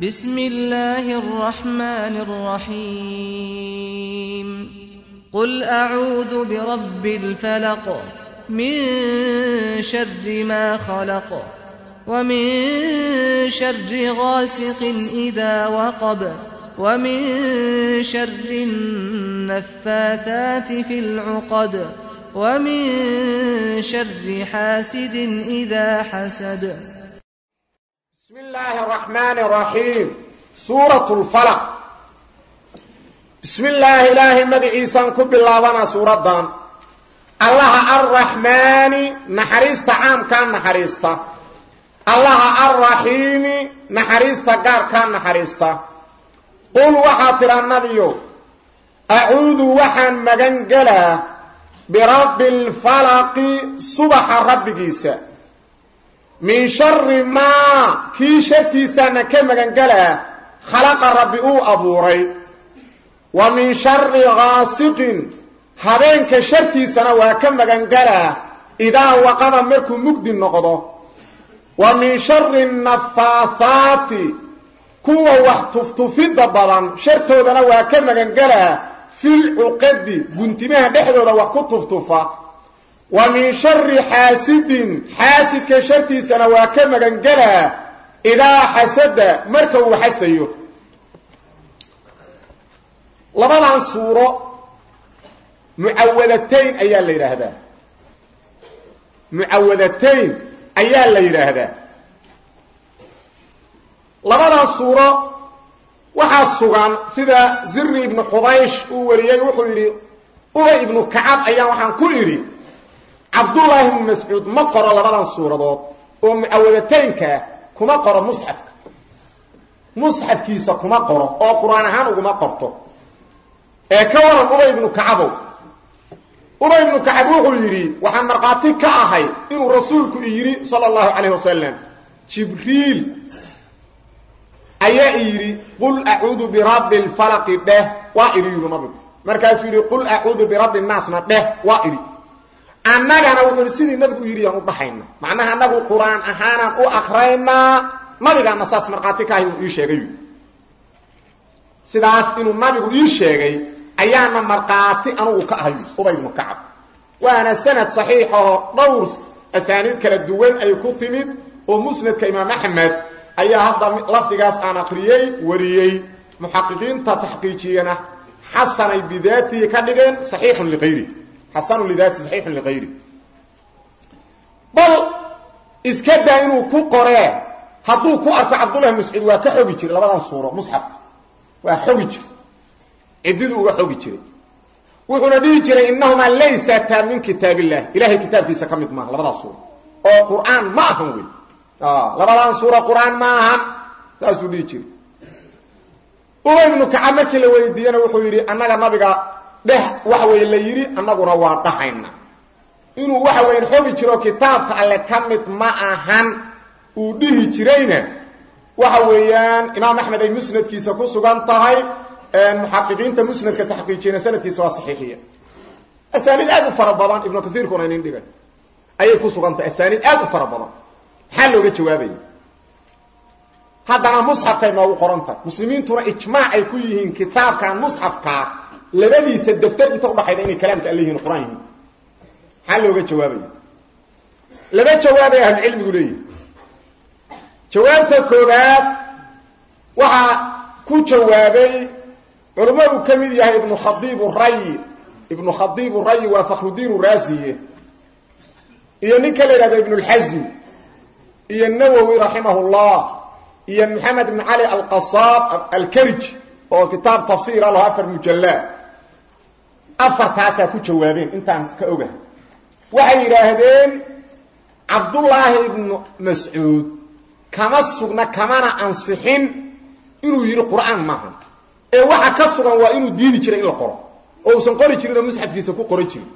بسم الله الرحمن الرحيم قل أعوذ برب الفلق من شر ما خلق ومن شر غاسق إذا وقب ومن شر النفاثات في العقد ومن شر حاسد إذا حسد بسم الله الرحمن الرحيم سورة الفلق بسم الله إلهي مدعيسان كب اللابنا سورة دان الله الرحمن نحريست عام كان نحريست الله الرحيم نحريست قار كان نحريست قل وحاتر النبي أعوذ وحن مغنقلا برب الفلق صبح رب جيسا min shari maa kii shartiisaana ka magangelaa khalaqa rabbi uu abuuray wa min shari gaasiqin habeenka shartiisana waa ka magangelaa idaa waqada markuu mugdi noqdo wa min shari nafaathaati kuwa wax tuftufidda badan shartoodana waa ka magangelaa fil cuqadi guntimaha dhexdooda wax ku tuftufa wa min shari xaasidin xaasidka shartiisana waa ka magangelaa idaa xasada marka uu xasdayo labadan suuro mucawadatayn ayaa la yidhaahdaa mucawadatayn ayaa la yidhaahdaa labadan suuro waxaa sugan sida ziri ibnu xubaysh uu wariyey wuxuu yidhi ubay ibnu kacab ayaan waxaan ku idhi cabdullaahi ibnu mascuud ma qoro labadan suuradood oo mucawadataynkaa kuma qoro musxafka musxafkiisa kuma qoro oo qur-aan ahaan uguma qorto ee ka waran ubay ibnu kacabow ubay ibnu kacab wuxuu yidhi waxaan markhaati ka ahay inuu rasuulku yidhi sala allahu calayh wasalam jibriil ayaa i yidhi qul acuudu birabbi lfalaqi dheh waa idhi yidhi nabigu markaasuu yidhi qul acuudu birabbi nnaasna dheh waa idhi annagana wuxuu yidhi sidii nabigu yidhi yaan u dhahayna macnaha annagu qur-aan ahaanaan u akraynaa nabigaana saas markhaati ka ahay inuu ii sheegay sidaas inuu nabigu ii sheegay ayaana markhaati anugu ka ahay ubay ibnu kacab waana sanad saxiix oo dhowr asaaniid kala duwan ay ku timid oo musnadka imaam axmed ayaa hadda lafdigaas aan akriyey wariyey muxaqiqiinta taxqiijiyana xasanay bidaatihi ka dhigeen saxiixun liqayri xasanu lidaati saxiixun liqayri bal iska daa inuu ku qoree hadduu ku arko cabdullahi mascuud waa ka xogi jiray labadan suuro musxafka waa xogi jiray ciddiduu uga xogi jiray wuxuuna dhihi jiray innahumaa laysataa min kitaab illah ilahay kitaabkiisa ka mid maaha labadaa suuro oo qur-aan ma ahan wey labadan suuro qur-aan ma ahan saasuu dhihi jiray ubay ibnu kacab markii la weydiiyena wuxuu yidhi annaga nabiga dheh waxa weeye la yidhi annaguna waa dhahayna inuu waxa weyan xogi jiro kitaabka alle ka mid ma ahan uu dhihi jirayna waxa weeyaan imaam axmed ay musnadkiisa ku sugan tahay muxaqiqiinta musnadka taxqiijiyana sanadkiisa waa saxiixiya asaaniid aad u fara badan ibnu kasiirkuna inin dhigay ayay ku sugan tahay asaaniid aad u fara badan maxaa looga jawaabaya haddana musxafkay noogu qoran tahay muslimiintuna ijmaac ay ku yihiin kitaabkan musxafkaa labadiisa daftar inta udhaxayda inay kalaamka alle yihiin qur-aan yihiin maxaa looga jawaabaya laba jawaabay ahlucilmigu leeyihi jawaabta koobaad waxaa ku jawaabay culamo uu ka mid yahay ibnu khadiib rayi ibnu khadiib rayi waa fakhrudiin raasiye iyo ninka la yidhahdo ibnu lxasmi iyo nawowi raximah llah iyo maxamed ibn cali alqasaab alkarij oo kitaab tafsiir alaho afar mujallaa afartaasaa ku jawaabeen intaan ka ogahay waxay yidhaahdeen cabdullaahi ibnu mascuud kama sugna kamana ansixin inuu yidhi qur-aan maaha ee waxa ka sugan waa inuu diidi jiray in la qoro oo uusan qori jirin oo musxafkiisa ku qoran jirin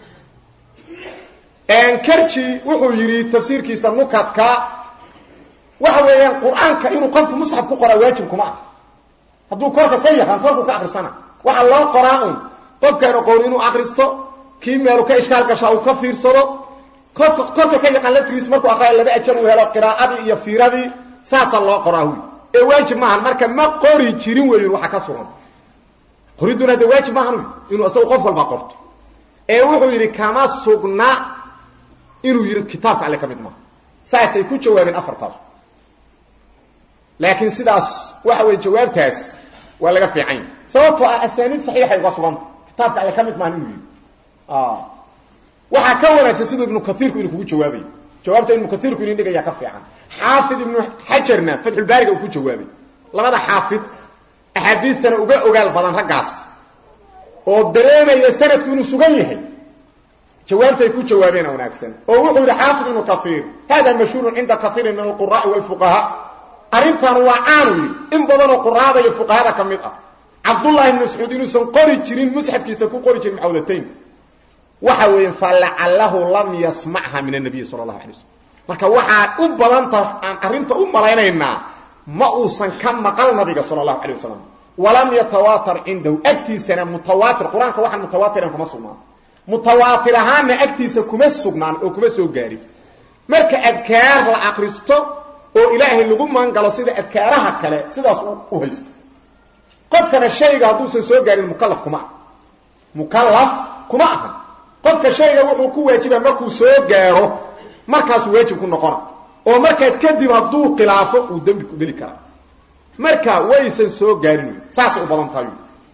karji wuxuu yidhi tafsiirkiisa nukadka waxa weeyaan qur-aanka inuu qofku musxaf ku qoraa waajib kuma ah hadduu korka ka yaqaan korku ka akrisana waxaa loo qoraa un qofkaan aqoon inuu akristo kii meelu ka ishkaal gashaa uu ka fiirsado korka korka ka yaqaan laftigiisu markuu aqraayo laba ajar uu helo qiraa'adii iyo fiiradii saasaa loo qoraa huy ee waajib maahan marka ma qori jirin wey waxa ka sugan qoriduna de waajib maahan inuu isagu qof walba qorto ee wuxuu yidhi kama sugna inuu yidhi kitaabka alle ka mid maaha saasay ku jawaabeen afartaas laakiin sidaas waxa weye jawaabtaas waa laga fiican yahy sababtoo ah asaaniid saxiixay uga suganta kitaabka alle ka mid maahan inuu yidhi waxaa ka wanaagsan siduu ibnu kaiirku inuu kugu jawaabayo jawaabta ibnu kaiirku idin dhigaya ka fiican xaafid ibnu xajarna fatxulbaariga uu ku jawaabay labada xaafid axaadiistana uga ogaal badan raggaas oo dareemaya sanadku inuu sugan yahay jawaabtay ku jawaabeen wanaagsan oo wuxuu yidhi xaafid ibnu kaiir hada mashhuurun cinda kaiirin min alquraai walfuqahaa arrintan waa caanu yidhi in badanoo quraada iyo fuqahada ka mid ah cabdullahi ibn mascuud inuusan qori jirin musxafkiisa ku qori jirin mucawdataynka waxa weeye falacalahu lam yasmacha min anabiyi sala allahu alay waslm marka waxaan u badanta aan arrinta u malaynaynaa ma uusan ka maqal nabiga sala allahu alay wasalam walam yatawaatar cindahu agtiisana mutawaatir qur-aanka waxaan mutawaatiran kuma sugnaan mutawaatir ahaanna agtiisa kuma sugnaan oo kuma soo gaarin marka adkaar la akristo oo ilaahay lagu maangalo sida adkaaraha kale sidaas u haysto qofkana shayga hadduusan soo gaarin mukalaf kuma ah mukalaf kuma aha qofka shayga wuxuu ku waajiba markuu soo gaaro markaasuu waajib ku noqona oo markaas kadib hadduu khilaafo uu dembi ku geli karaa marka waysan soo gaarin wy saasay u badan tahay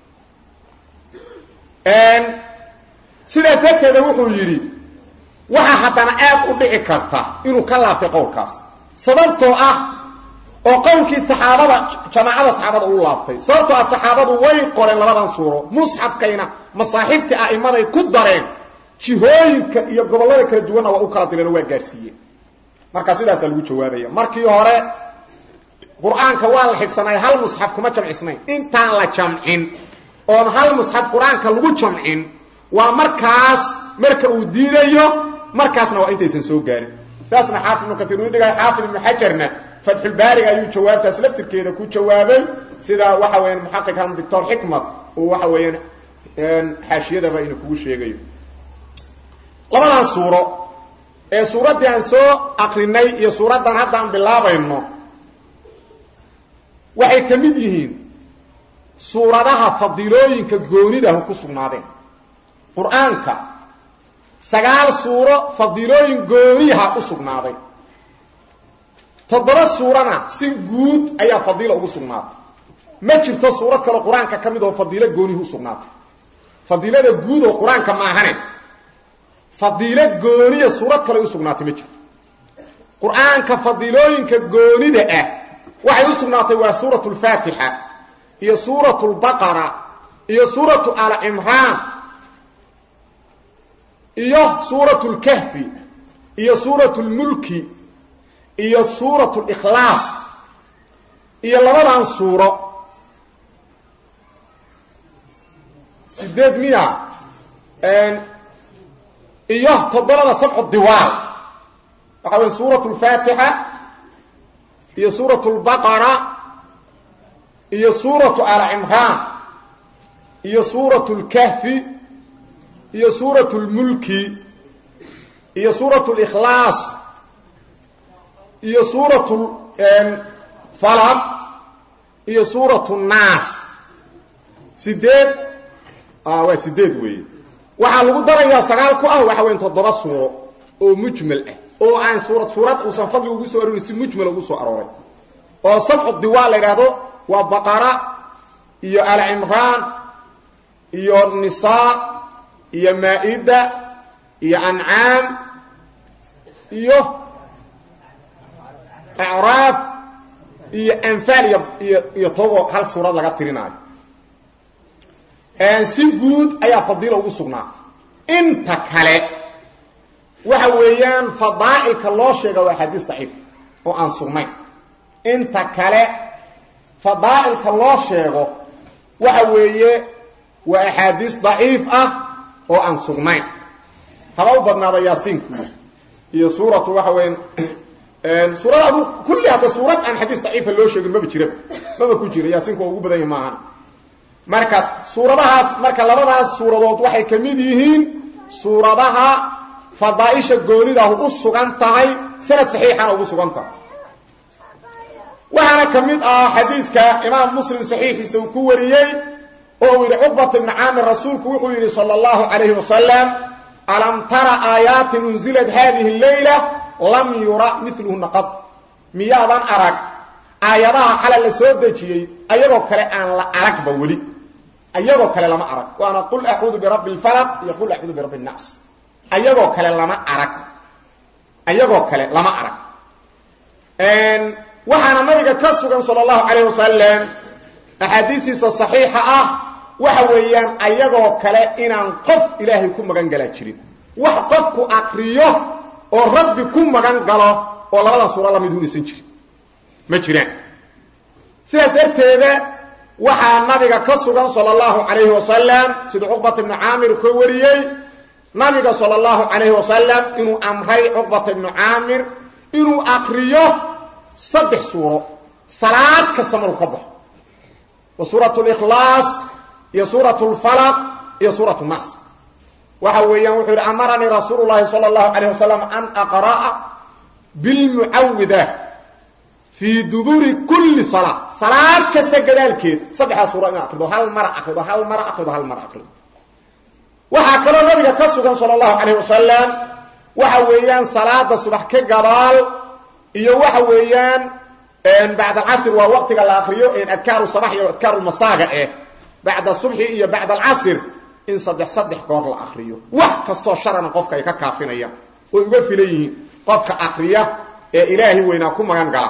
sidaas darteeda wuxuu yidhi waxaa haddana aad u dhici karta inuu ka laabtay qowlkaas sababtoo ah oo qowlkii saxaabada jamaacada saxaabada uu laabtay sababtoo ah saxaabadu way qoreen labadan suuro musxafkayna masaaxiiftii a'immaday ku dareen jihooyinka iyo gobollada kala duwanna waa u kala direen oo waa gaarsiiyeen marka sidaasaa lagu jawaabaya markii hore qur-aanka waa la xifsanay hal musxaf kuma jamcisnayn intaan la jamcin oon hal musxaf qur-aanka lagu jamcin waa markaas marka uu diidayo markaasna waa intaysan soo gaarin saasna xaafid ibnu kaiir uu dhigay xaafid ibnu xajarna fatxulbaariga ayuu jawaabtaas laftirkeeda ku jawaabay sida waxa weeyaan muxaqiqan doctor xikmat uu waxa weeyaan xaashiyadaba inuu kugu sheegayo labadan suuro ee suuraddii aan soo akrinay iyo suuraddan hadda aan bilaabayno waxay ka mid yihiin suuradaha fadiilooyinka goonidahu ku sugnaadeen qur-aanka sagaal suuro fadiilooyin gooniyaha u sugnaaday toddoba suurana si guud ayaa fadiila ugu sugnaatay ma jirto suurad kaleo qur-aanka ka mid oo fadiilo goonihi u sugnaatay fadiilada guud oo qur-aanka maahane fadiilo gooniya suurad kale u sugnaatay ma jirto qur-aanka fadiilooyinka goonida ah waxay u sugnaatay waa suuratu lfaatixa iyo suuratu lbaqara iyo suuratu al cimraan iyo suuratu lkahfi iyo suuratu lmulki iyo suuratu likhlaas iyo labadan suuro sideed miya iyo toddobada sabcu diwaal waxa wey suuratu lfaatixa iyo suuratu lbaqara iyo suuratu al cimraan iyo suuratu lkahfi iyo suuratu lmulki iyo suuratu likhlaas iyo suuratu falaq iyo suuratu naas sideed waa sideed weeye waxaa lagu darayaa sagaal ku ah waxa weya toddoba suuro oo mujmal ah oo aan suurad suurad uusan fadli ugu soo aroorin si mujmal ugu soo arooray oo sabcu diwaal la yidhaahdo waa baqara iyo alcimraan iyo nisaa iyo maa-ida iyo ancaam iyo acraaf iyo anfaal iyo iyo iyo tobo hal suurad laga tirinaayo si guud ayaa fadiila ugu sugnaatay inta kale waxa weeyaan fadaa'ilka loo sheega waa axaadiis daciif oo aan sugnayn inta kale fadaa'ilka loo sheego waxa weeye waa axaadiis daciif ah oo aan sugnayn haba u badnaada yaasiinku iyo suuratu waxa weeyaan suurad adu kulli hadda suurad aan xadiis daciifa loo sheegin maba jiraba maba ku jira yaasiinku waa ugu badan yahi maahan marka suuradahaas marka labadaas suuradood waxay ka mid yihiin suuradaha fadaaisha goonidahu u sugan tahay sanad saxiixana ugu sugan tahay waxaana ka mid ah xadiiska imaam muslim saxiixiisa uu ku wariyey oo uu yidhi cuqbat ibni caamir rasuulku wuxuu yidhi sala allahu calayhi wasalam alam tara aayaatin unzilat hadihi leyla lam yura miluhuna qad miyaadan arag aayadaha xalay la soo dejiyey ayagoo kale aan la aragba weli ayagoo kale lama arag waana qul acuudu birabbi lfalaq iyo qul acuudu birabbi nnaas ayagoo kale lama arag ayagoo kale lama arag waxaana nabiga ka sugan sala allahu calayh wasalam axaadiistiisa saxiixa ah waxa weeyaan ayagoo kale inaan qof ilaahay ku magan galaa jirin wax qofku akriyo oo rabbi ku magan galo oo labadan suuro lamid unaysan jirin ma jiraan sidaas darteeda waxaa nabiga ka sugan sala allahu calayhi wasalam sida cuqbat ibnu caamir ka wariyey nabiga sala allahu calayhi wasalam inuu amray cuqbata ibnu caamir inuu akriyo saddex suuro salaad kasta maruu ka baxo wa suurat likhlaas iyo suurat lfalaq iyo suurat nnaas waxa weeyaan wuxuu yidhi amaranii rasuulu llahi sala allahu calayh wasalam an aqra'a bilmucawida fii duburi kulli salaa salaad kasta gadaalkeed saddexdaa suuro inaa akrido hal mara akrido hal mara akrido hal mara akrido waxaa kaloo nabiga ka sugan sala allahu calayh wasalam waxa weeyaan salaada subax ka gadaal iyo waxa weeyaan bacd alcasr waa waqtiga la akriyo adkaaru sabax iyo adkaaru masaaga eh bacda subxi iyo bacd alcasr in saddex saddex goor la akriyo wax kastoo sharana qofka ay ka kaafinayaan oy uga filan yihiin qofka akriya ee ilaahay weynaa ku magan gala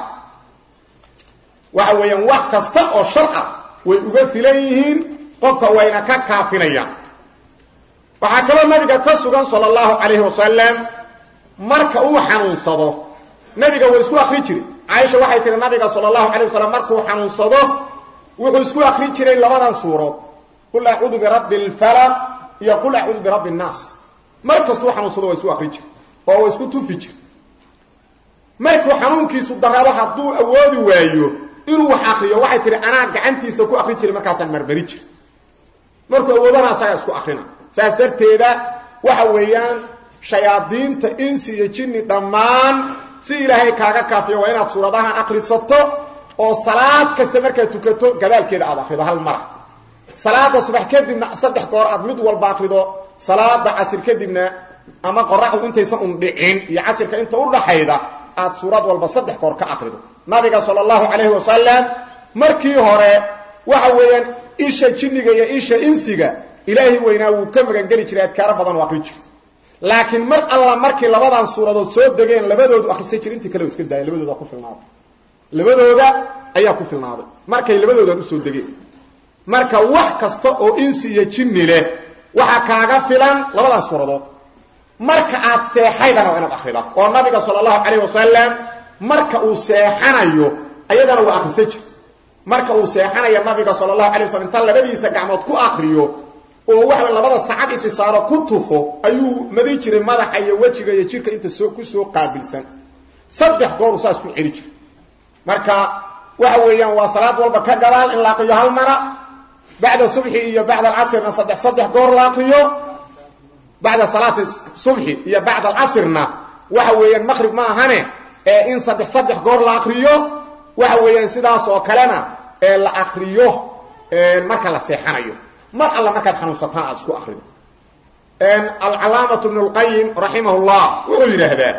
waxa weeyaan wax kasta oo shar ah way uga filan yihiin qofka wayna ka kaafinayaan waxaa kaloo nabiga ka sugan sala allahu calayhi wasalam marka uu xanuunsado nabiga waa isku akri jiray caaisha waxay tihi nabiga sala allahu calayh wasalam markuu xanuunsado wuxuu isku akri jiray labadan suurood qul acuudu birabbi alfalaq iyo qul acuudu birabbi nnaas mar kastuu xanuunsado waa isku akri jiray oo waa isku tufi jir markuu xanuunkiisu darado hadduu awoodi waayo inuu wax akriyo waxay tihi anaa gacantiisa ku akri jiray markaasaan marmari jir markuu awoodana asagaa isku akrina saas darteeda waxa weeyaan shayaadiinta insi iyo jinni dhammaan si ilaahay kaaga kaafiyo waa inaad suuradahan akrisato oo salaad kasta markaad tukato gadaalkeeda aad akrido hal mara salaada subax kadibna saddex goor aad mid walba akrido salaada casir kadibna ama qoraxdu intaysan un dhicin iyo casirka inta udhaxayda aad suurad walba saddex goor ka akrido nabiga sala allahu calayhi wasalam markii hore waxa weeyaan isha jinniga iyo isha insiga ilaahay weynaa wuu ka magangeli jiray adkaaro badan oo akri jira laakiin mar alla markii labadan suuradood soo degeen labadoodu akrisan jir intii kale iska daaya labadooda ku filnaaday labadooda ayaa ku filnaaday markay labadoodan usoo degeen marka wax kasta oo insi iyo jinni leh waxaa kaaga filan labadan suuradood marka aad seexaydana waa inaad akrida oo nabiga sala allahu calayh wasalam marka uu seexanayo ayadana waa akrisan jir marka uu seexanayo nabiga sala allahu alay wasalam inta labadiisa gacmood ku akriyo oo waxa labada sacad isi saaro ku tufo ayuu madi jiray madaxa iyo wejiga iyo jirka inta soo ku soo qaabilsan saddex gooru saas ku celi jiray marka waxa weeyaan waa salaad walba ka gadaal in la aqriyo hal mara bacda subxi iyo bacda alcasrna saddex saddex goor la aqriyo bacda salaati subxi iyo bacda alcasrna waxa weeyaan maqrib ma ahane ee in saddex saddex goor la aqriyo waxa weeyaan sidaas oo kalena ee la aqriyo marka la seexanayo mar alla markaad xanuunsataan aad isku akrido alcalaamatu bnu lqayim raximah llah wuxuu yidhaahdaa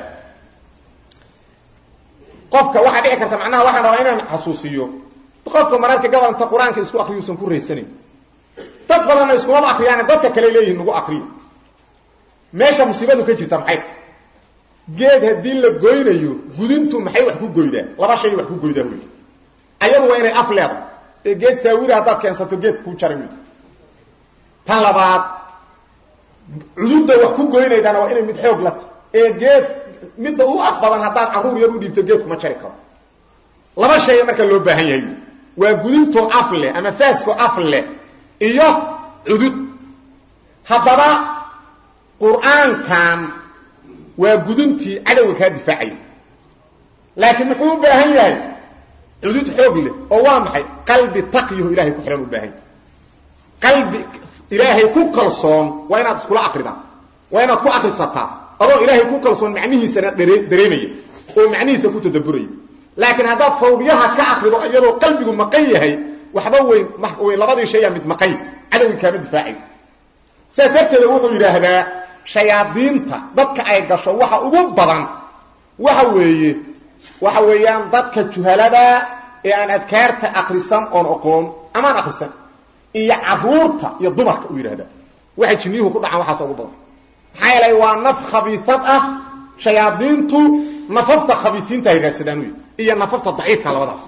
qofka waxaa dhici karta macnaha waxaan rabaa inaan xasuusiyo qofka mararka gabanta qur-aanka isku akriyuusan ku raysanayn dad badanna iskumaba akriyaane dadka kale leeyihin nagu akriyo meesha musiibadu ka jirta maxay geed haddii la goynayo gudintu maxay wax ku goydaa laba shay wax ku goydaa wey ayadu waa inay af leedahay ee geed saawira haddaad keensato geedka kuu jari maydo tan labaad cudurda wax ku goynaydana waa inay mid xoog la tahay ee geed midda u af badan haddaad carruur yar u dhiibto geedkuma jari karo laba shaya marka loo baahan yahay waa gudintoo af leh ama faaskoo af leh iyo cudud haddaba qur-aankan waa gudintii cadowga kaa difaacaya laakiin muxuu u baahan yahay cudud xoog leh oo waa maxay qalbi taqyaho ilahay ku xihan u baahan yahay qalbi ilaahay ku kalsoon waa inaad iskula akridaa waa inaad ku akrisataa adoo ilaahay ku kalsoon macnihiisana dareemaya oo macnihiisa ku tadabburaya laakiin haddaad fawdiyaha ka akrido iyadoo qalbigu maqan yahay waxba weyn weyn labadii shayaa mid maqan cadowgii kaama difaacay sidaas darteeda wuxuu yidhaahdaa shayaadiinta dadka ay gasho waxa ugu badan waxa weeye waxa weeyaan dadka juhalada ee aan adkaarta akrisan oon oqoon amaan akrisan iyo caruurta iyo dumarka uu yidhahdaa waxay jinniyuhu ku dhacaan waxaas ugu badan maxaa yeelay waa naf khabiisad ah shayaadiintu nafafta khabiisiinta ay raadsadaan uy iyo nafafta daciifka labadaas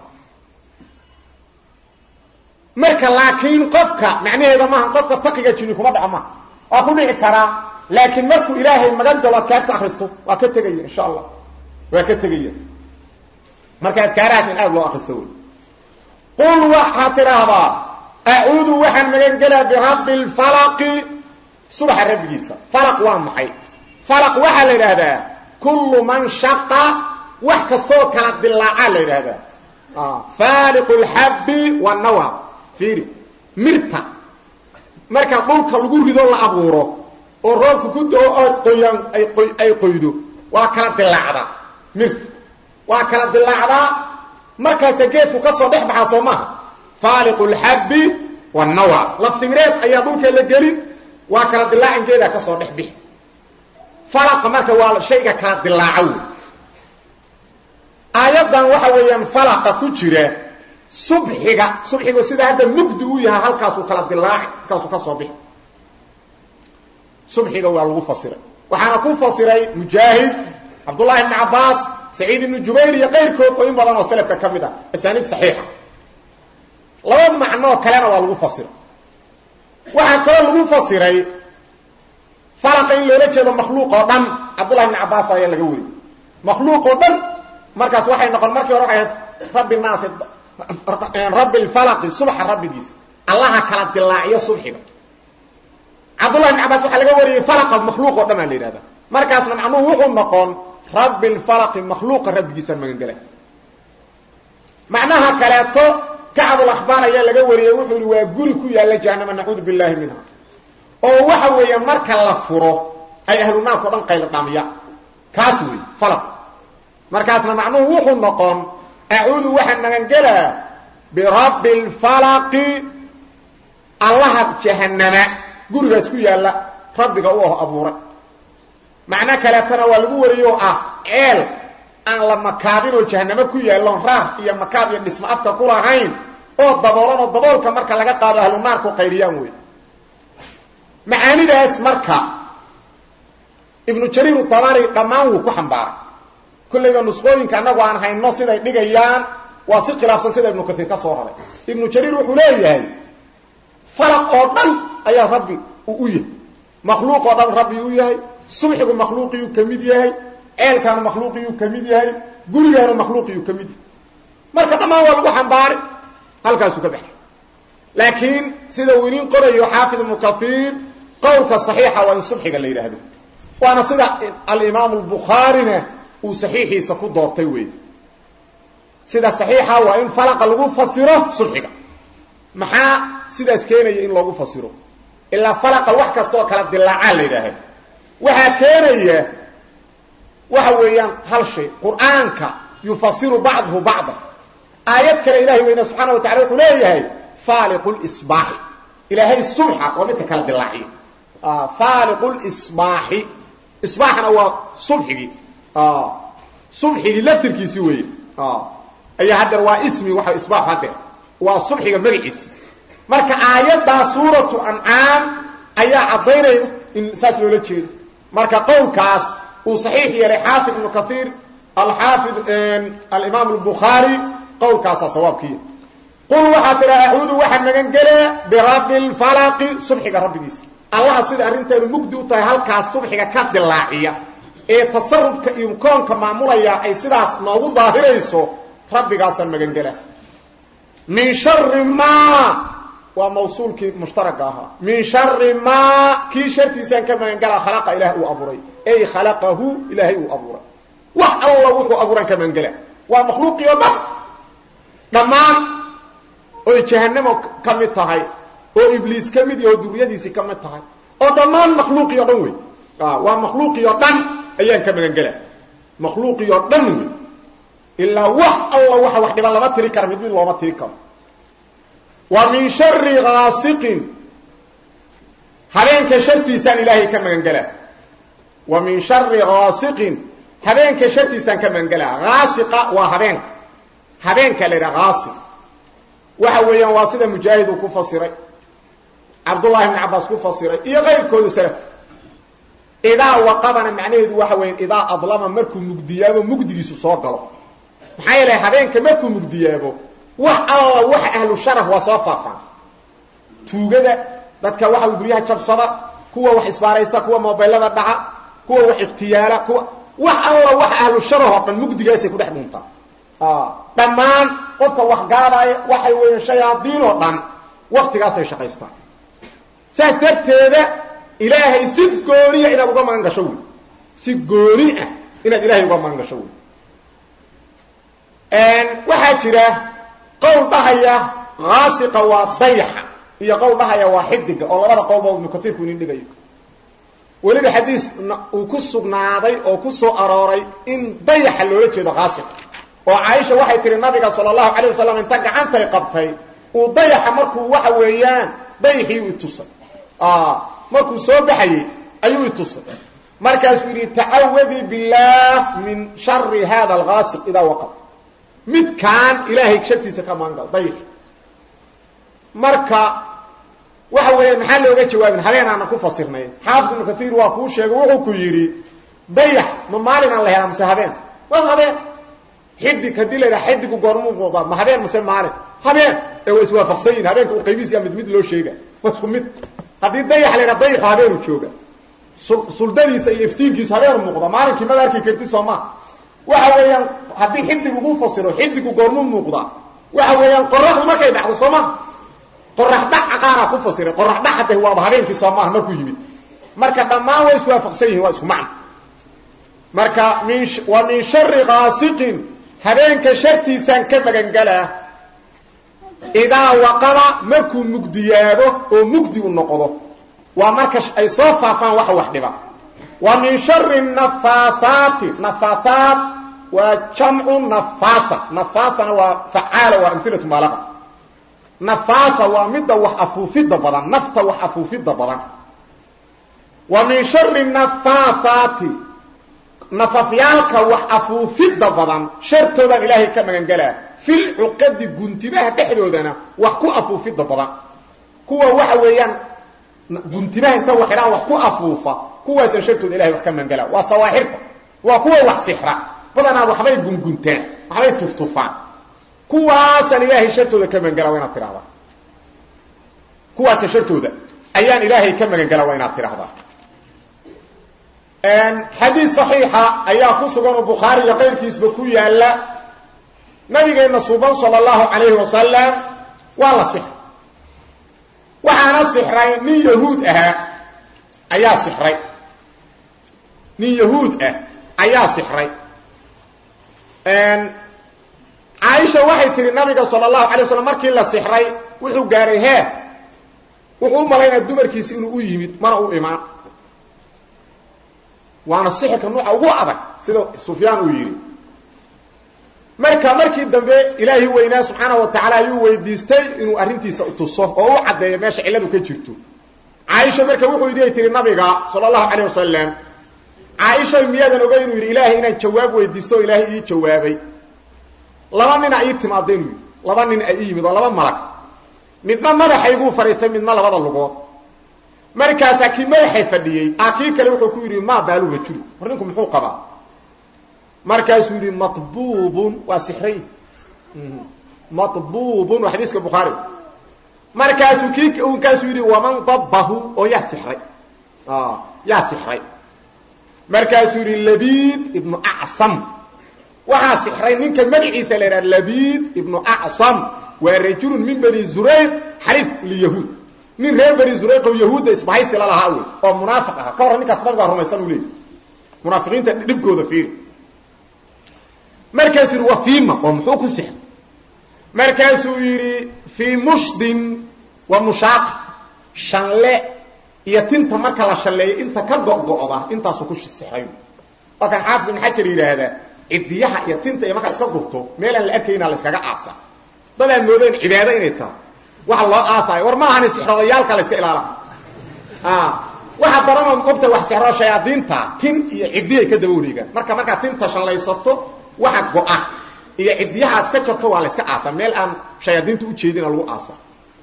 marka laakiin qofka macnaheeda maaha qofka taqiga jinni kuma dhaco maaha waa ku dhici karaa laakiin markuu ilaahay magan galo adkaarta akristo waa ka tegaya insha allah waa ka tegaya marka adkaarahaas in aada loo akristo wey qul waxaad tidhaahdaa acuudu waxaan magan gelaa birabbi lfalaqi subaxa rabbigiisa falaq waa maxay falaq waxaa la yidhaahdaa kullu man shaqa wax kastooo kala dilaacaa la yidhaahdaa faaliqu lxabbi wanawa fiiri mirta marka dhulka lagu rido la abuuro oo roobka ku dao oo qoyaan ay qoy ay qoydo waa kala dilaacdaa mirta waa kala dilaacdaa markaasa geedku ka soo dhex baxaa soo maaha faaliqu lxabbi wanawa laftimireed ayaa dhulka la gelin waa kala dilaacin geedaa ka soo dhex bixi falaqa marka waa shayga kala dilaaco wey aayaddan waxa weeyaan falaqa ku jira subxiga subxigu sida hadda mugdi u yahay halkaasuu kala dilaaci halkaasuu ka soo bixi subxiga waa lagu fasiray waxaana ku fasiray mujaahid cabdullahi ibni cabbaas saciid ibnu jubayr iyo qayrkood oo in badan oo salafka ka mid ah asaaniid saxiixa laba macnoo kalena waa lagu fasiray waxaa kaloo lagu fasiray falaqa in loola jeedo makhluuq oo dhan cabdullahi ibni cabbaas ayaa laga weriyey makhluuq oo dhan markaas waxay noqon markii hore waxay ahayd rabbi naasi rabbi lfalaqi subxa rabbigiisa allaha kala dilaaciyo subxiga cabdullahi ibn cabbaas waxaa laga wariyey falaqa makhluuq oo dhan aa la yidhahda markaasna macnuhu wuxuu noqon rabbi lfalaqi makhluuqa rabbigiisaan magangela macnaha kaleeto kacbulakhbaar ayaa laga wariyey wuxuu yihi waa guri ku yaalla jahanama nacuudu billahi minha oo waxa weeye marka la furo ay ahlu naarka o dhan qaylo dhamiya kaas wey falaq markaasna macnuhu wuxuu noqon acuudu waxaan magangelaa birabbi lfalaqi allaha jahanama gurigaas ku yaalla rabbiga u aho abuuray macno kaleetana waa lagu wariyey oo ah ceel aan la makaabinoo jahanamo ku yaalloon raar iyo makaab iyo dhismo afka ku lahayn oo daboolan oo daboolka marka laga qaado ahlu naarku qayriyaan wey macaanidaas marka ibnu jariir dabari dhammaan wuu ku xambaaray kollayba nusqooyinka annagu aan hayno siday dhigayaan waa si khilaafsan sida ibnu kaiir ka soo raray ibnu jariir wuxuu leeyahay falaq oo dhan ayaa rabbi uu u yahay makhluuq oo dhan rabbi u yahay subxigu makhluuqiyuu ka mid yahay ceelkaanu makhluuqiyuu ka mid yahay gurigaanu makhluuqiyuu ka mid yahay marka dhammaan waa lagu xambaaray halkaasuu ka baxay laakiin sida uu inin qorayo xaafid ibnu kaiir qowlka saxiixa waa in subxiga la yidhaahdo waana sida alimaamu albukhaarina uu saxiixiisa ku doortay wey sida saxiixa waa in falaqa lagu fasiro subxiga maxaa sidaas keenaya in loogu fasiro ilaa falaqa wax kastaoo kala dilaacaa la yidhaaha waxaa keenaya waxa weeyaan hal shay qur'aanka yufasiru bacduhu bacda aayad kale ilahay weyne subxaana wa tacala wuxuu leeyahay faaliqu lsbaaxi ilaahay subxa waa midka kala dilaaciyo faaliqu lsbaaxi isbaaxna waa subxigii subxigii laftirkiisi weeye ayaa haddeer waa ismi waa isbaaxu haddeer waa subxiga magaciisi marka aayaddaa suuratu ancaam ayaa caddaynaya in saas loola jeedo marka qowlkaas uu saxiix yeelay xaafid ibnu kaiir alxaafid alimaam albukhaari qowlkaasaa sawaabkiiya qul waxaa tidhaha acuudu waxaa magan gelaa birabbi lfalaqi subxiga rabbigiisa allaha sida arrinteedu mugdi u tahay halkaas subxiga ka dilaaciya ee tasarufka iyo koonka maamulaya ay sidaas noogu daahirayso rabbigaasaan magan gelaa min shari ma waa mawsuulkii mushtaraka ahaa min shari ma kii shartiisaan ka magangelaa khalaqa ilaah uu abuuray ey khalaqahu ilaahay uu abuuray wax alla wuxuu abuuran ka magangela waa makhluuqii oo dhan dhammaan oy jahanamo ka mid tahay oo ibliis ka mid yaho duriyadiisii ka mid tahay oo dhammaan makhluuqii o dhan wey waa makhluuqii oo dhan ayaan ka magangela makhluuqii oo dhan wey ilaa wax alla waxa wax dhiban lama tiri karo mid mid looma tiri karo wa min shari gaasiqin habeenka shartiisaan ilaahay ka magangelaa wa min shari gaasiqin habeenka shartiisaan ka magangelaa gaasiqa waa habeenka habeenka la yidhaha gaasiq waxa weeyaan waa sida mujaahid uu ku fasiray cabdullahi ibn cabaas ku fasiray iyo qayrkoodu salaf idaa waqabana macnaheedu waxa weya idaa adlama markuu mugdiyaabo mugdigiisu soo galo maxaa yeelay habeenka markuu mugdiyaabo wax alla waxa ahlu sharaf waa soo faafaan tuugada dadka waxa guryaha jabsada kuwa wax isbaaraysta kuwa mobaylada dhaca kuwa wax ikhtiyaala kuwa wax alla wax ahlu sharaf oo dhan mugdigaasay ku dhex dhuntaa dhammaan qofka wax gaadaya waxay weeyaan shayaadiin oo dhan waktigaasay shaqaystaan saas darteeda ilaahay si gooniya inaad uga magan gasho wey si gooni ah inaad ilaahay uga magan gasho wey waxaa jira qowl dhahaya haasiqa waa dayaxa iyo qowl dhahaya waa xidiga oo labada qowlba ibnu kaiirku inin dhigayo weliba xadiis uu ku sugnaaday oo ku soo arooray in dayaxa loola jeedo haasiqa oo caaisha waxay tihi nabiga sala allahu calayh wasalam inta gacantay qabtay uu dayaxa markuu waxa weeyaan dayaxii u itusay markuu soo baxayey ayuu itusay markaasuu yidhi tacawadi billaah min shari hada algaasiq idaa waqab midkaan ilaahay shartiisa ka maangal dayaxi marka waxa weeyaan maxaa looga jawaabin habeenaana ku fasirnay xaafid ibnu kaiir waa kuu sheegay wuxuu ku yidhi dayax ma maalinaan la helaa mase habeen waa habeen xidig haddii la yidhaha xidigu goormuu muuqdaa ma habeen mase maalin habeen ee waa iswaafaqsan yihin habeenka u qaybiisiya mid mid loo sheega waa isku mid haddii dayax la yidhaha dayaxa habeenu jooga suldadiisa iyo iftiinkiisu habeenu muuqda maalinkii mada arki karti soo maa waxa weeyaan haddii xidig ugu fasiro xidigu goormuu muuqdaa waxa weeyaan qoraxdu markay dhacdo soo maha qorax dhaca qaaraa ku fasiray qorax dhaca de waaba habeenkii soo maaha markuu yimid marka dhammaan way iswaafaqsan yihin waa isku macno marka min wa min shari gaasiqin habeenka shartiisaan ka magangalaa idaa waqaba markuu mugdiyaado oo mugdi u noqdo waa marka ay soo faafaan waxa wax dhiba wa min shari nafaahaati nafaahaat waa jamcu nafaasa nafaasana waa facaala waa amhilatu maalaqa nafaasa waa midda wax afuufidda badan nafta wax afuufidda badan wa min shari nafaahaati nafafyaalka wax afuufidda badan shartoodaan ilaahay ka magangelaa fil cuqadi guntimaha dhexdoodana wax ku afuufidda badan kuwa waxa weeyaan guntimaha inta waxidhaan wax ku afuufa kuwaasaan shartooda ilahay wax ka magangelaa waa sawaaxirta waa kuwa wax sixra badanaa waxbay gunguntaan waxbay tuftufaan kuwaasaan ilaahay shartooda ka magangelaa waa inaad tidhahdaa kuwaasa shartooda ayaan ilaahay ka magangelaa waa inaad tidhahdaa xadiis صaxiixa ayaa ku sugan oo bukhaari iyo qayrkiisba ku yaala nabigeenna suban salى اllahu alayhi wasalam waa la sixray waxaana sixray nin yahuud ahaa ayaa sixray nin yahuud ah ayaa sixray caaisha waxay tihi nabiga salى اlahu alay waslam markii la sixray wuxuu gaaray heer wuxuu u malaynaya dumarkiisi inuu u yimid mana u imaan waana sixirka nuuca ugu adag sida sufyaan uu yidhi marka markii dambe ilaahi weynaa subxaana wa tacaala ayuu weydiistay inuu arrintiisa tuso oo u caddeeyo meesha cilladu ka jirto caaisha marka wuxuu yidhi tiri nabiga sala allahu calayh wasalam caaisha miyaadan oga inuu yidhi ilaahay inaan jawaab weydiisto oo ilaahay ii jawaabay laba nina ii timaada inuu yidhi laba nin ay ii yimid oo laba malag midna madaxayguu fadhiistay midna labada lugood markaasaa kii madaxay fadhiyey a kii kale wuxuu ku yidhi maa baalu rajuli war ninku muxuu qabaa markaasuu yidhi mabuubun waa sixray mabuubun waa xadiiska bukhaari markaasuu kii kaasuu yidhi waman dabbahu oo yaa sixray yaa sixray markaasuu yidhi labiid ibnu acsam waxaa sixray ninka magaciisa la yidhaha labiid ibnu acsam waa rajulun min bani zurayq xaliif liyahuud nin reer bani zurayq oo yahuudda isbahaysi la lahaa wey oo munaafiq aha ka warran ninkaas nabigaa rumaysan uu leeyay munaafiqiinta dhibkooda fiiri markaasuu yidhi waa fiima oo muxuu ku sixray markaasuu yidhi fii mushdin wa mushaaqa shanle iyo tinta marka la shalleeyo inta ka go'go'da intaasuu ku sixray waa kan xaafid ibn xajar yidhaahdaa cidiyaha iyo tinta iyo markaa iska gurto meelaan la arkayna la iskaga aasa dadaan moodeen cibaado inay tahay waxa loo aasaayo war ma ahani sixroodayaalka la iska ilaala waxa daranoo ogta wax sixroo shayaadiinta tin iyo ciddiyay ka daba wareegaan marka markaa tinta shallaysato waxa go-a iyo ciddiyaha aad iska jarto waa la iska aasa meel aan shayaadiinta ujeedina lagu aasa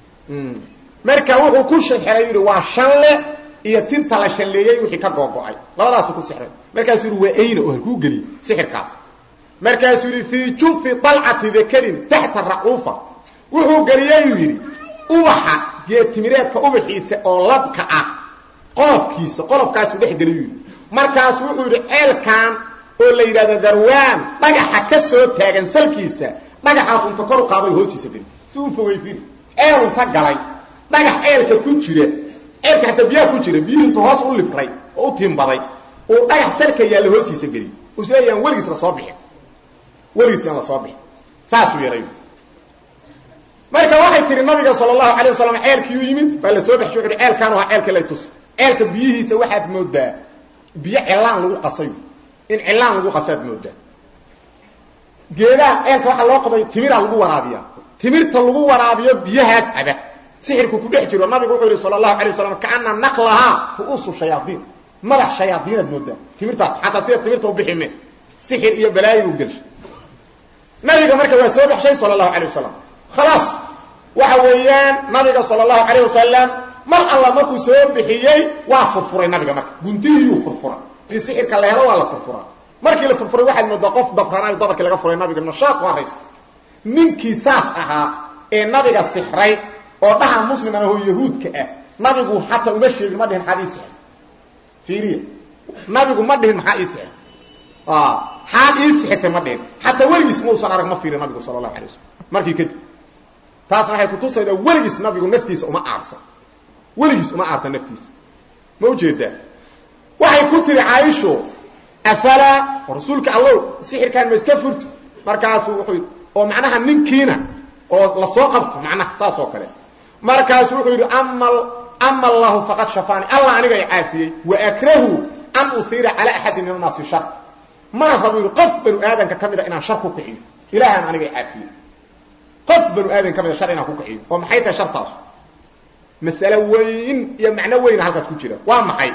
marka wuxuu ku sixray yidhi waa shanle iyo tinta la shalleeyey wixii ka googo-ay labadaasuu ku sixray markaasuu yidhi waa ayna oo halkuu geliyey sixirkaas markaasuu yidhi fii jufi dalcati dakarin taxta racuufa wuxuu geliyeyuu yidhi ubaxa geetimireedka ubaxiisa oo labka ah qolofkiisa qolofkaasuu dhex geliyu yidhi markaasu wuxuu yidhi ceelkan oo la yidhahdo darwaan dhagaxa ka soo taagan salkiisa dhagaxaas unta kor u qaaday hoostiisa geli si uu fogey firi ceel unta galay dhagax ceelka ku jira ceelka hataa biyaha ku jira biyihii intu hoos u libray oo u tiimbaday uu dhagax salka yaalla hoostiisa geliy usleeyaan weligiis la soo bixin weligiis aan la soo bixin saasuu yeelay marka waxay tihi nabiga sal allahu alay wasalam ceelkiiu yimid baa la soo baxshay wuxu uhi ceelkaan waa ceelka lay tusa ceelka biyihiisa waxaad moodaa biyo cilaan lagu qasayo in cilaan lagu qasaad moodaa geedaha ceelka waxaa loo qabay timiraa lagu waraabiya timirta lagu waraabiyo biyahaas caba sixirku ku dhex jiro nabigu wuxuu yihi sal allahu alay wasalam kaana naqlahaa ru'uusu shayaaiin madax shayaaiinaad moodaa timirtaas xataa sida timirta ubixime sixir iyo balaayo u gelsha nabiga marka waa soo baxshay sal allahu alay wasalam khalaas waxa weeyaan nabiga sal allahu calayh wasalam mar alla markuu soo bixiyey waa furfuray nabiga marka guntihiiyuu furfuray in sixirka la helo waa la furfuraa markii la furfuray waxaad moodaa qof dabranaayo dabarkii laga furay nabiga nashaaq waa raysa ninkii saas ahaa ee nabiga sixray oo dhaha musliman ahoo yahuudka ah nabigu xataa uma sheegin ma dhihin maxaad ii sixir fiiriya nabigu ma dhihin maxaa ii sixir xaad ii sixirtay ma dhihin xataa weligiis mausan arag ma fiirin nabigu sala allahu alay wasalam markii kadib taasna waxay kutusaydaa weligiis nabigu naftiisa uma aarsan weligiis uma aarsan naftiisa ma ujeedaa waxay ku tiri caaisho afalaa rasuulka allow sixirkaan ma iska furti markaasu wuxuu oo macnaha ninkiina oo la soo qabto macnaha saas oo kale markaasu wuxuu yidhi ama ama allahu faqad shafaani allah aniga i caafiyey wa akrahu an uhiira calaa axadin min annaasi shar mana rabo yidhi qof banu aadanka ka mida inaan shar ku kixiyo ilahan aniga i caafiyey qof banu aadan ka mida shar inaan ku kixiyo oo maxay tahay shartaasu masale weyn iyo macno weyna halkaas ku jira waa maxay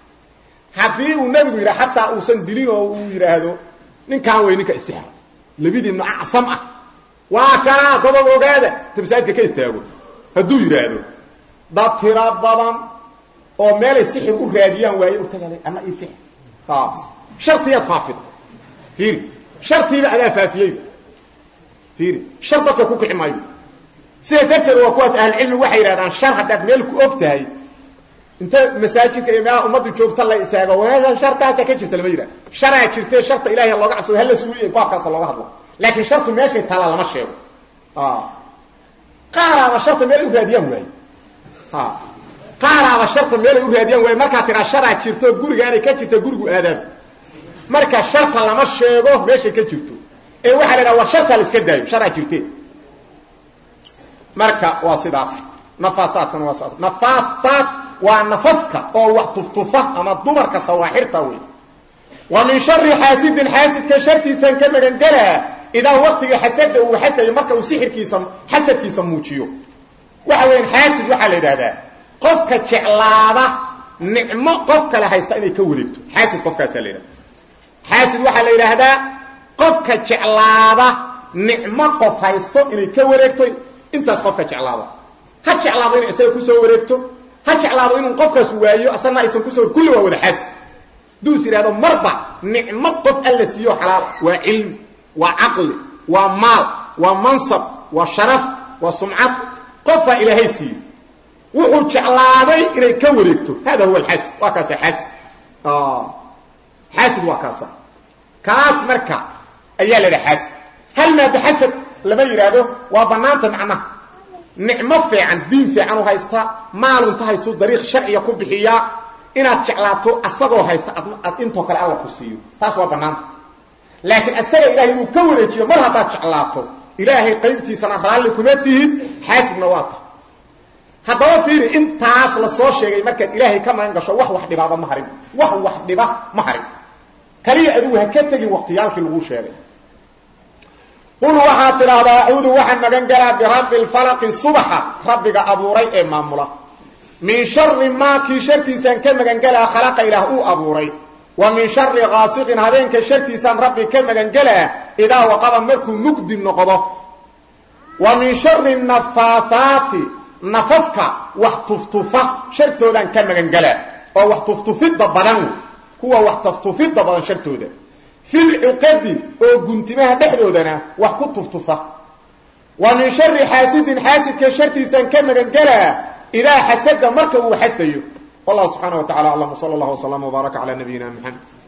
haddii uu nebigu yidhaha xataa uusan dilin oo uu yidhaahdo ninkaan wey ninka isixra labadiinnu acsam ah waa kanaa dabab ogaada ta masaajidka ka istaago hadduu yidhaahdo dad tira badan oo meelay sixir u raadiyaan waaye u tagale ama ii sixir shartiyaad faafida fiiri shartiiba adaa faafiyeyba fiiri shar dadka ku kixi maayo sidaas darteed waa kuwaas ahlucilmi waxay yidhahdaan shar haddaad meel ku og tahay inta masaajidka iyo meelaha ummaddu joogta la istaago weean shartaasa ka jirta lama yidhah sharaa jirte sharta ilahay looga cabsado hala suuliya baabkaasa looga hadlo laakiin shartu meeshay taallaa lama sheego qaaraaba sharta meelay u raadiyaan waaye qaaraaba sharta meelay u raadiyaan waaye markaa tiraa sharaa jirto gurigaanay ka jirta gurigu aadaab marka sharta lama sheego meeshay ka jirto ee waxaa la idhaha war shartaa la iska daayo sharaa jirte marka waa sidaas nafaataadkana waa sidaas nafaataad waa nafafka oo wax tuftufa ama dumarka sawaaxirta wey wa min shari xaasidin xaasidka shartiisan ka magangelaa idaa waktiga xasada uu xasayo marka uu sixirkiisa xasadkiisa muujiyo waxa weyan xaasid waxaa la yidhahdaa qofka jeclaada nicmo qof kale haysta inay ka wareegto xaasid qofkaasaa la yidhahda xaasid waxaa la yidhaahdaa qofka jeclaada nicmo qof haysto inay ka wareegto intaas qofka jeclaada ha jeclaado inay isaga kusoo wareegto ha jeclaado inuu qofkaas waayo asagna aysan kusoo kulli waa wada xaasid hadduu is yidhahdo marba nicmo qof alla siiyo xalaal waa cilmi waa caqli waa maal waa mansab waa sharaf waa sumcad qofaa ilaahay siiyo wuxuu jeclaaday inay ka wareegto hada huwa alxaasid waa kaasa xaasid xaasid waa kaasa kaas marka ayaa la dhaha xaasid hal maada xasad lama yidhaahdo waa bannaanta macnaha nicmo fiican diin fiican u haysta maalunta haystu dariiq sharciga ku bixiyaa inaad jeclaato asagoo haysta ad intoo kale alla ku siiyo taas waa bannaanta laakiin asaga ilahay inuu ka wareejiyo mar haddaad jeclaato ilaahay qaybtiisana raalli kuma tihid xaasidna waa ta haddaba fiiri intaas la soo sheegay markaad ilaahay ka magan gasho wax wax dhibaaba ma harin wax wax dhiba ma harin kaliya adigu ha ka tegin waqtiyaalkii lagu sheegay qul waxaad tidhaahdaa acuudu waxaan magan galaa birabbi lfalaqi subaxa rabbiga abuuray ee maamula min shari maa kii shartiisaan ka magangelaa khalaqa ilaah uu abuuray wa min shari kaasiqin habeenka shartiisaan rabbi ka magangelaa idaa waqaba markuu mugdi noqdo wa min shari nafaahaati nafafka wax tuftufa shartoodaan ka magangelaa oo wax tuftufidda badan kuwa wax tuftufidda badan shartooda fil cuqadi oo guntimaha dhexdoodana wax ku tuftufa wa min shari xaasidin xaasidka shartiisaan ka magangelaa idaa xasada marka uu xasdayo wallahu subxaana wa tacala aclam sala allah wslama wbaaraka cala nabiyina mxamed